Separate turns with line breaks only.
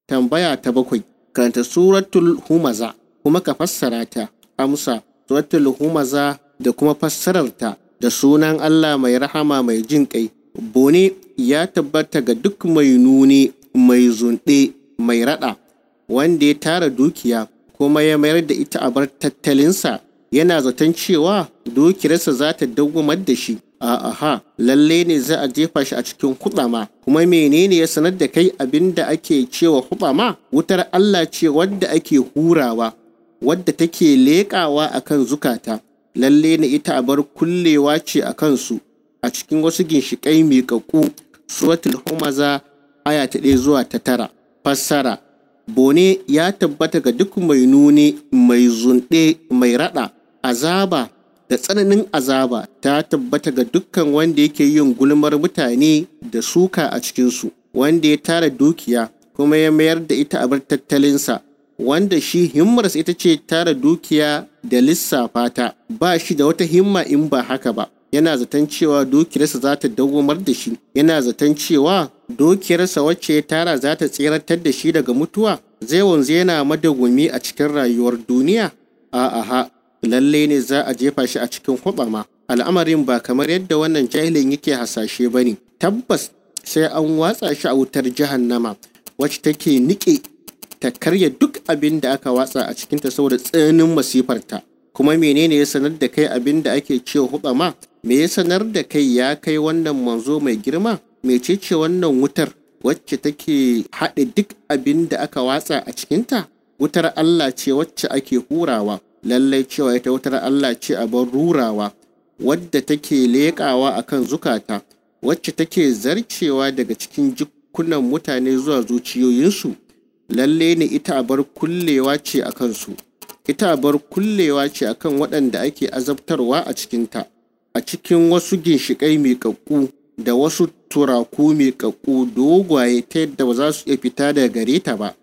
tambaya ta bakwai karanta suratul humaza kuma ka fassara ta amsa suratul humaza da kuma fassararta da sunan Allah mai rahama mai jin kai bone ya tabbata ga duk mai nuni mai zunɗe mai raɗa wanda ya tara dukiya kuma ya mayar da ita a bar tattalinsa yana zaton cewa dukiyarsa za ta dawwamar da shi a'a lalle ne za a jefa shi a cikin hudama kuma menene ya sanar da kai abin da ake cewa hudama wutar Allah ce wadda ake hurawa wadda take leƙawa akan zukata lalle ne ita abar kullewa ce a kansu a cikin wasu ginshiƙai miƙaƙƙu suratul humaza aya ta ɗaya zuwa ta tara fassara bone ya tabbata ga duk mai nuni mai zunɗe mai raɗa azaba da tsananin azaba ta tabbata ga dukkan wanda yake yin gulmar mutane da suka a cikinsu wanda ya tara dukiya kuma ya mayar da ita a bar tattalinsa wanda shi himmarsa ita ce tara dukiya da lissafa ta ba shi da wata himma in ba haka ba yana zaton cewa dukiyarsa za ta dawwamar da shi yana zaton cewa dukiyarsa wacce ya tara za ta tseratar da shi daga mutuwa zai wanzu yana madawwami a cikin rayuwar duniya a'a lalle ne za a jefa shi a cikin hubama al'amarin ba kamar yadda wannan jahilin yake hasashe ba ne tabbas sai an watsa shi a wutar jahannama wacce take niƙe ta karya duk abin da aka watsa a cikinta saboda tsananin masifarta kuma menene ya sanar da kai abin da ake cewa hubama me ya sanar da kai ya kai wannan manzo mai girma mecece wannan wutar wacce take haɗe duk abin da aka watsa a cikinta wutar Allah ce wacce ake hurawa lallai cewa ita wutar Allah ce a bar rurawa wadda take leƙawa akan zukata wacce take zarcewa daga cikin jikunan mutane zuwa zuciyoyinsu lalle ne ita a bar kullewa ce a kansu ita a bar kullewa ce akan waɗanda ake azabtarwa a cikinta a cikin wasu ginshiƙai miƙaƙƙu da wasu turaku miƙaƙƙu dogwaye ta yadda ba za su iya fita daga gare ta ba